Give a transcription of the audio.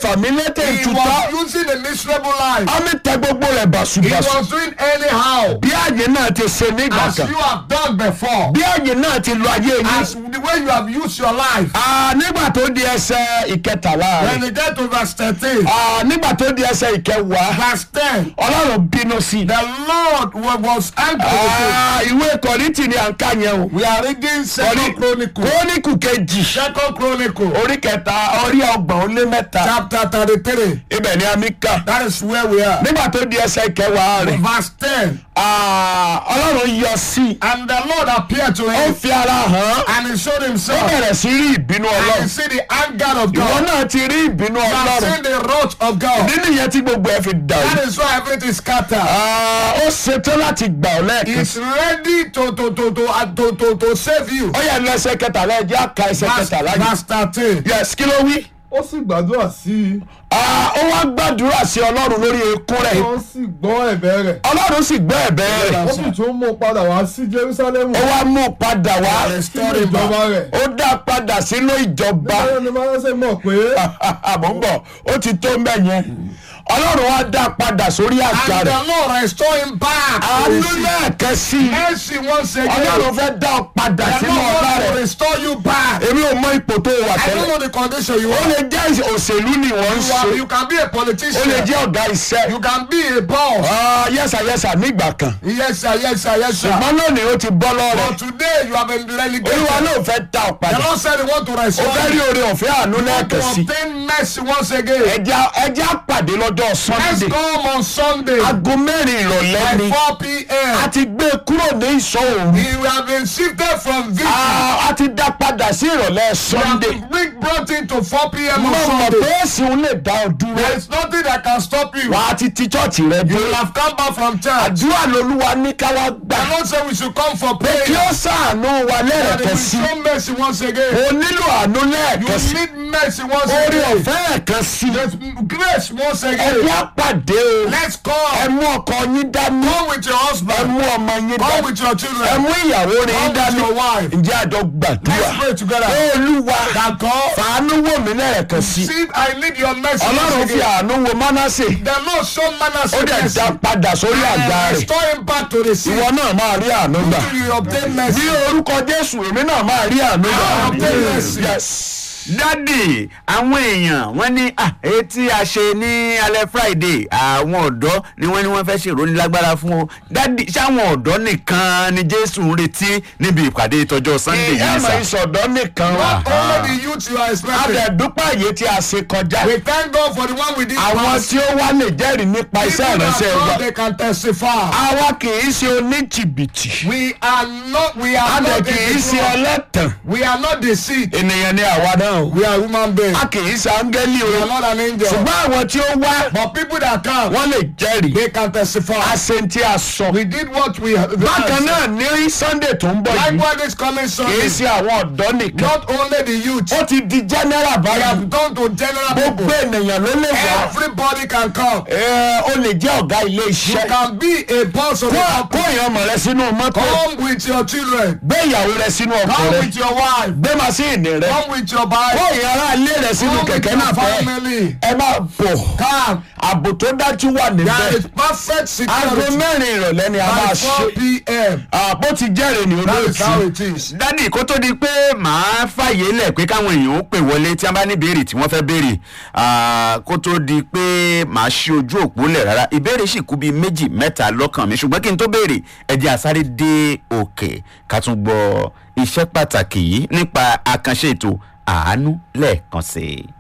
fàmílétè He ìtútọ́ was using a miserable life. ọmọ tẹ gbogbo rẹ̀ He bàṣubàṣu was doing anyhow. bí àyè náà ti ṣe nígbà As kan you have done before. bí àyè náà ti lo ayé As yín the way you have used your life. Ah, nígbà tó di ẹsẹ̀ ìkẹtàlá When rẹ̀ you get to verse 13, Ah, nígbà tó di ẹsẹ̀ ìkẹwàá verse 10, ọlọ́run bínú sí i. the Lord wa- was angry with him. Ah, ìwé kọ̀rìntì ni à ń kà yẹn o. We are reading Second Chronicle. kóníkù kejì Second Chronicle, orí kẹta orí ọgbọ̀n ó lé mẹ́ta chapter 33. ibẹ̀ ni a mi kà. That is where we are. nígbà tó di ẹsẹ̀ ìkẹwàá rẹ̀ Verse 10. ah, ọlọ́run yọ sí i. And the Lord appeared to ó him fi ara hàn án. and he showed ó himself. bẹ̀rẹ̀ sí rí ìbínú And he ọlọ́run. see the anger of ìwọ God. náà ti rí ìbínú You have ọlọ́run. seen the wrath of God. nínú ìyẹn tí gbogbo ẹ fi dàrú. That is why everything is scattered. Ah, ó ṣetán láti gbà ọ́ lẹ́ẹ̀kan. He's ready to to to to uh, to to, to save you. ó yẹ lọ ẹsẹ̀ kẹtàlá ẹ jẹ́ àka ẹsẹ̀ Verse, kẹtàlá yìí. verse 13. yes kí ló wí. ó sì gbàdúrà sí i Ah, ó wá gbàdúrà sí ọlọ́run lórí ekún rẹ̀. wọ́n sì gbọ́ ẹ̀bẹ̀ rẹ̀ ọlọ́run sì gbọ́ ẹ̀bẹ̀ rẹ̀. ó sì tún mú padà wá sí jerusalem ó wá mú padà wá. sínú ìjọba rẹ̀ ó dá padà sínú ìjọba. báyọ̀ ni manasse mọ̀ pé àmọ́ ń bọ̀ ó ti tó mbẹ́ yẹn. ọlọ́run wá dá padà sórí àga And rẹ̀. the Lord restore him back. to àánú his seat. lẹ́ẹ̀kan sí i. Mercy once again. ọlọ́run fẹ́ dá ọ padà The sínú Lord ọlá wants to rẹ̀. restore you back. èmi ò mọ ipò tó wà I don't tẹ́lẹ̀. know the condition you ó are. lè jẹ́ òṣèlú ni wọ́n ń You, are, ṣe. you can be a ó lè politician. jẹ́ ọ̀gá iṣẹ́. You can be a boss. Ah, yẹ́sà yẹ́sà nígbà kan. Yes, sir, yes, sir, yes, sir. ṣùgbọ́n lónìí ó ti bọ́ lọ́rọ̀. But today you have been relegated. olúwa náà fẹ́ dá ọ The padà. Lord said he want to ó restore fẹ́ rí you. oore ọ̀fẹ́ àánú Want to lẹ́ẹ̀kan sí. obtain mercy once again. ẹja ẹja pàdé lọ́jọ́ Let's sunday. come on Sunday aago mẹ́rin ìrọ̀lẹ́ by ni. 4 p.m. a ti gbé e kúrò ní ìṣọ́ òru. We have been shifted from victory. Ah, a ti dá padà sí ìrọ̀lẹ́ We have sunday. been brought into 4 p.m. mo on mọ̀ Sunday. pé èsì òun lè dá ọ dúró. There is nothing that can stop you. wà á ti ti chọ́ọ̀chì rẹ You dé. will have come back from church. àdúrà lolúwa ní ká wá gbà. The Lord said we should come for pé kí prayer. ó ṣàánú wa And he lẹ́ẹ̀kan will sí. show mercy once again. o nílò àánú You lẹ́ẹ̀kan sí. need mercy once orí again. ọ̀fẹ́ ẹ̀kan sí. There's grace once ẹbí again. àpàdé o. Let's ẹ come. mú ọkọ yín dání. Come with your ẹ husband. mú ọmọ yín Come dání. with your ẹ children. mú ìyàwó rẹ̀ yín Come with dání. your wife. ǹjẹ́ àjọ gbàdúrà. Let's pray together. olúwa That God, fàánú wò mí lẹ́ẹ̀kan sí. see, I need your mercy once ọlọ́run fi again. àánú wo mánásè. The Lord show manners ó dẹ̀ mercy. dá padà sórí àga And rẹ̀. restore him back to the seat. ìwọ náà máa rí àánú gbà. Till you obtain mercy. ní orúkọ jésù èmi náà máa rí àánú gbà. Ah, obtain mercy. yes. dádì àwọn èèyàn wọ́n ní ah, èyí tí a ṣe ní alẹ́ friday àwọn ọ̀dọ́ ni wọ́n ní wọ́n fẹ́ ṣèròní lágbára fún o dádì sáwọn ọ̀dọ́ nìkan ni jésù ń retí níbi ìpàdé ìtọ́jọ́ sunday ẹ yìí mọ̀ sà. ìsọ̀dọ́ nìkan wà. Not only the youth you are expecting. adẹ̀dúpà yìí tí a ṣe kọjá. We thank God for the one we did àwọn pass. tí ó wá lè jẹ́rìí nípa iṣẹ́ People that ìránṣẹ́ wa. come, they can testify. àwa kì í ṣe oníjìbìtì. We are not, we are a dẹ̀ not kì í ṣe the ọlẹ́tàn. We are not deceived. ènìyàn ni àwa náà. o. We are human beings. a kì í ṣe áńgẹ́lì We are o. not an angel. ṣùgbọ́n àwọn tí ó wá But people that come, wọ́n lè jẹ́rìí. they can testify. a ṣe tí a sọ. We did what we bákan náà ní sunday tó ń bọ̀ yìí Likewise, this coming kì í Sunday, ṣe àwọn ọ̀dọ́ nìkan. not only the youth, ó ti di general we báyìí. have gone to general gbogbo people. ènìyàn ló lè wá. Everybody can come. Ẹ, o lè jẹ́ ọ̀gá ilé You iṣẹ́. can be a boss of kó a kó company. èèyàn ọmọ rẹ sínú mọ́tò. Come with your children. gbé ìyàwó rẹ sínú ọkọ Come rẹ. with your wife. gbé màsíìnì rẹ. Come with your kó bike. èèyàn ará ilé rẹ sínú Come with kẹ̀kẹ́ náà your fẹ́. family. ẹ máa bọ̀. Come. ààbò tó dájú wà There níbẹ̀. is perfect aago security. mẹ́rin ìrọ̀lẹ́ ni a By máa 4 ṣe. p.m. àbó ti jẹ́rìí ní That is how olóòtú. it is. dádì kó tó di pé màá fàyè lẹ̀ pé káwọn èèyàn ó pè wọlé tí wọ́n bá ní ìbéèrè tí wọ́n fẹ́ béèrè Ah, kó tó di pé màá ṣí ojú òpó lẹ̀ rárá ìbéèrè sì kú bíi méjì mẹ́ta lọ́kàn mi ṣùgbọ́n kí n tó béèrè ẹ jẹ́ àsáré dé òkè ká tún gbọ́ iṣẹ́ pàtàkì yìí nípa àkànṣe ètò àánú lẹ́ẹ̀kan sí i.